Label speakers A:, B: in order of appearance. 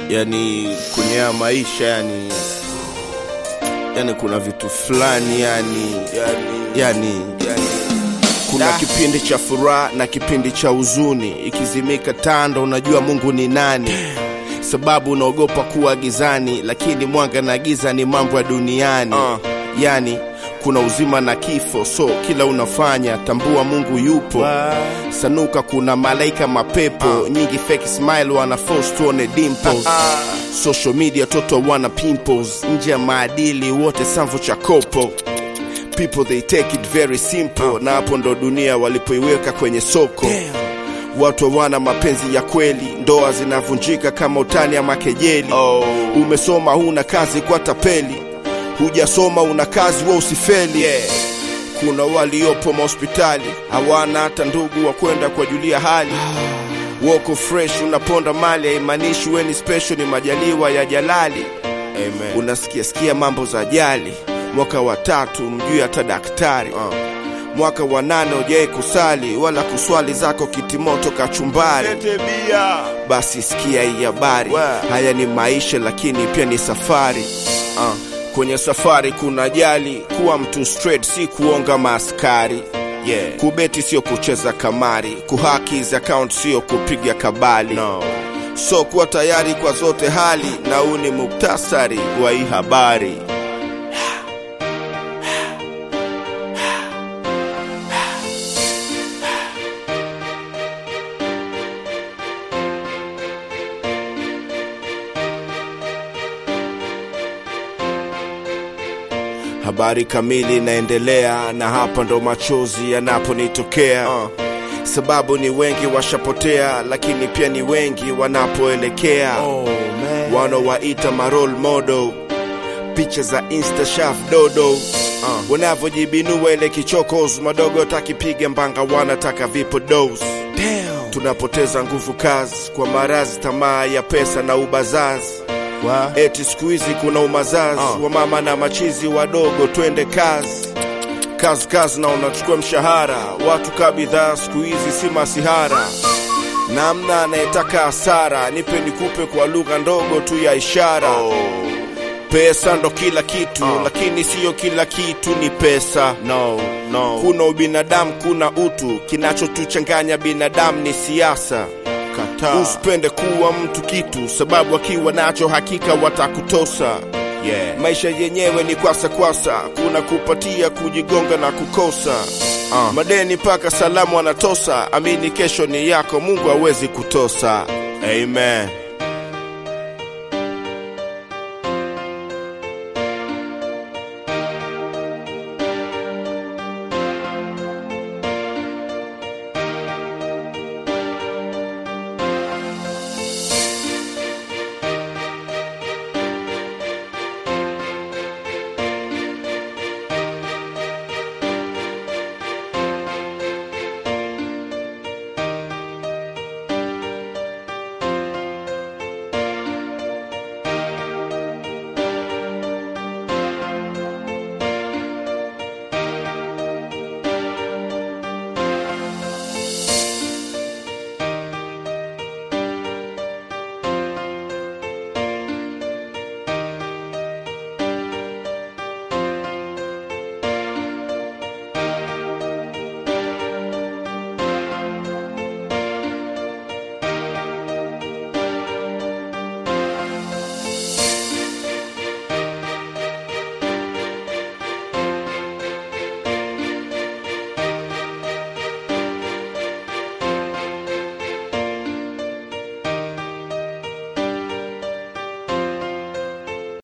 A: yani kwenye haya maisha yani yani kuna vitu fulani yani yani, yani, yani kuna kipindi cha furaha na kipindi cha huzuni ikizimika tanda unajua mungu ni nani sababu unaogopa kuwa gizani lakini mwanga na giza ni mambo ya duniani uh. yani kuna uzima na kifo so kila unafanya tambua mungu yupo sanuka kuna malaika mapepo uh. nyingi fake smile wana force tuone dimples uh. social media toto wana pimples nje ya maadili wote samvo cha kopo people they take it very simple na hapo ndo dunia walipoiweka kwenye soko Damn. watu hawana mapenzi ya kweli ndoa zinavunjika kama utani ama kejeli oh. umesoma huna kazi kwa tapeli hujasoma una kazi wa usifeli yeah. kuna waliopo mahospitali hawana hata ndugu wa kwenda kuwajulia hali woko fresh unaponda mali haimaanishi weni special ni majaliwa ya jalali Amen. unasikia sikia mambo za ajali mwaka wa tatu mjui hata daktari uh. mwaka wa nane ujai kusali wala kuswali zako kitimoto kachumbari basi sikia hii habari haya ni maisha lakini pia ni safari uh. kwenye safari kuna ajali kuwa mtu straight si kuonga maaskari yeah. kubeti sio kucheza kamari kuhaki za account sio kupiga kabali no. so kuwa tayari kwa zote hali na huu ni muktasari wa hii habari habari kamili inaendelea na hapa ndo machozi yanaponitokea uh. sababu ni wengi washapotea lakini pia ni wengi wanapoelekea oh, wanawaita marol modo picha za insta shaf dodo uh. wanavyojibinua ile kichokos madogo takipiga mbanga wanataka vipo dos Damn. tunapoteza nguvu kazi kwa marazi tamaa ya pesa na ubazazi Wa? eti siku hizi kuna umazazi uh. wa mama na machizi wadogo twende kazi kazi kazi na unachukua mshahara watu ka bidhaa siku hizi si masihara namna anayetaka hasara nipe nikupe kwa lugha ndogo tu ya ishara oh. pesa ndo kila kitu uh. lakini siyo kila kitu ni pesa no, no. kuna ubinadamu kuna utu kinachotuchanganya binadamu ni siasa Kataa. Usipende kuwa mtu kitu, sababu akiwa nacho hakika watakutosa. Yeah. Maisha yenyewe ni kwasa kwasa, kuna kupatia, kujigonga na kukosa. Uh. Madeni mpaka salamu anatosa, amini kesho ni yako, Mungu hawezi kutosa. Amen.